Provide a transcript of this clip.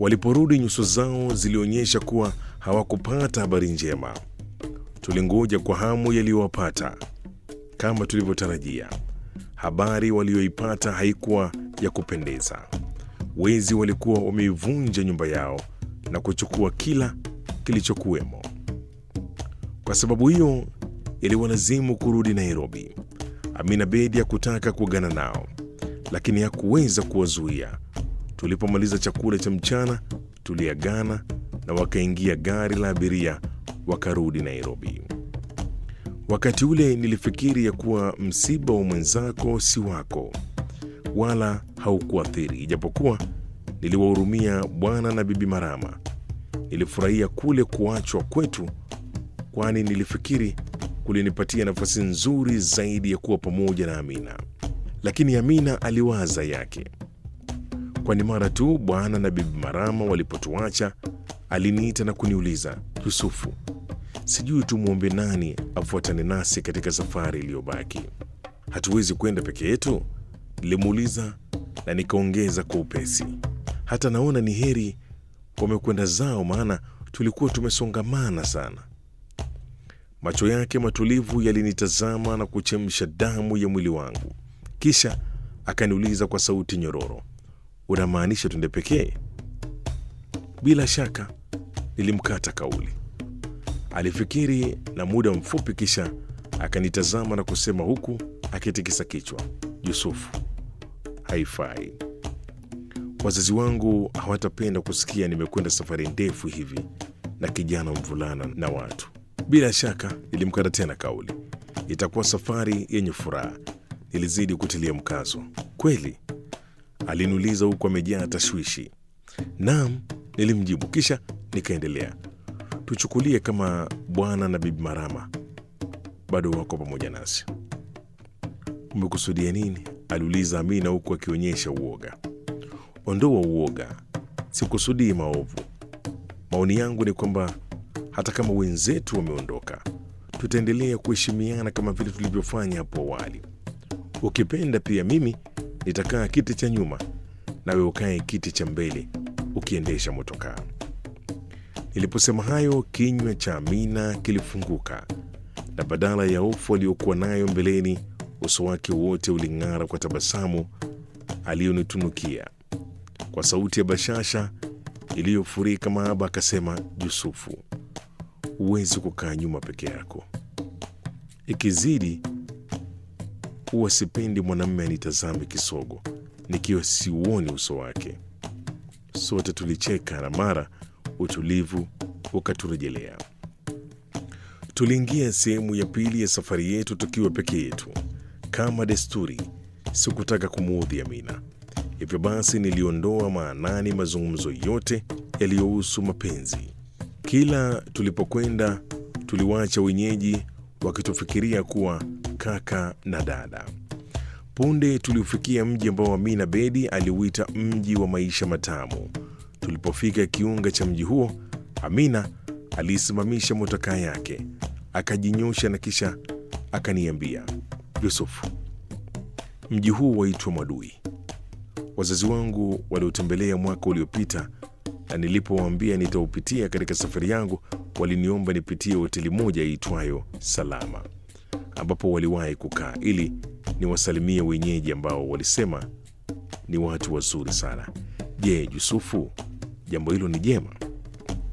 Waliporudi, nyuso zao zilionyesha kuwa hawakupata habari njema. Tulingoja kwa hamu yaliyowapata. Kama tulivyotarajia, habari walioipata haikuwa ya kupendeza. Wezi walikuwa wameivunja nyumba yao na kuchukua kila kilichokuwemo. Kwa sababu hiyo, iliwalazimu kurudi Nairobi. Amina Bedi hakutaka kuagana nao, lakini hakuweza kuwazuia. Tulipomaliza chakula cha mchana, tuliagana na wakaingia gari la abiria wakarudi Nairobi. Wakati ule nilifikiri ya kuwa msiba wa mwenzako si wako, wala haukuathiri, ijapokuwa niliwahurumia bwana na bibi Marama. Nilifurahia kule kuachwa kwetu, kwani nilifikiri kulinipatia nafasi nzuri zaidi ya kuwa pamoja na Amina. Lakini Amina aliwaza yake, kwani mara tu bwana na bibi Marama walipotuacha aliniita na kuniuliza, Yusufu, sijui tumwombe nani afuatane nasi katika safari iliyobaki. Hatuwezi kwenda peke yetu? Nilimuuliza na nikaongeza kwa upesi, hata naona ni heri wamekwenda zao, maana tulikuwa tumesongamana sana. Macho yake matulivu yalinitazama na kuchemsha damu ya mwili wangu, kisha akaniuliza kwa sauti nyororo, unamaanisha twende pekee? Bila shaka, nilimkata kauli. Alifikiri na muda mfupi, kisha akanitazama na kusema huku akitikisa kichwa, Yusufu, haifai. Wazazi wangu hawatapenda kusikia nimekwenda safari ndefu hivi na kijana mvulana na watu. Bila shaka, nilimkata tena kauli, itakuwa safari yenye furaha. Nilizidi kutilia mkazo. Kweli? Aliniuliza huku amejaa tashwishi. Naam, nilimjibu, kisha nikaendelea. Tuchukulie kama bwana na bibi Marama bado wako pamoja nasi. Umekusudia nini? aliuliza Amina huku akionyesha uoga. Ondoa uoga, sikusudii maovu. Maoni yangu ni kwamba hata kama wenzetu wameondoka, tutaendelea kuheshimiana kama vile tulivyofanya hapo awali. Ukipenda pia mimi nitakaa kiti cha nyuma, nawe ukae kiti cha mbele ukiendesha motokaa. Niliposema hayo, kinywa cha Amina kilifunguka na badala ya hofu aliyokuwa nayo mbeleni, uso wake wote uling'ara kwa tabasamu aliyonitunukia. Kwa sauti ya bashasha iliyofurika mahaba, akasema, Yusufu, huwezi kukaa nyuma peke yako. Ikizidi huwa sipendi mwanamume anitazame kisogo nikiwa siuoni uso wake. Sote tulicheka na mara utulivu ukaturejelea. Tuliingia sehemu ya pili ya safari yetu tukiwa peke yetu. Kama desturi, sikutaka kumuudhi Amina, hivyo basi niliondoa maanani mazungumzo yote yaliyohusu mapenzi. Kila tulipokwenda, tuliwacha wenyeji wakitufikiria kuwa kaka na dada. Punde tuliufikia mji ambao Amina Bedi aliuita mji wa maisha matamu. Tulipofika kiunga cha mji huo, Amina aliisimamisha motokaa yake, akajinyosha na kisha akaniambia, Yusufu, mji huu waitwa Mwadui. Wazazi wangu waliotembelea mwaka uliopita, na nilipowaambia nitaupitia katika safari yangu, waliniomba nipitie hoteli moja iitwayo Salama, ambapo waliwahi kukaa ili niwasalimie wenyeji ambao walisema ni watu wazuri sana. Je, Yusufu, jambo hilo ni jema?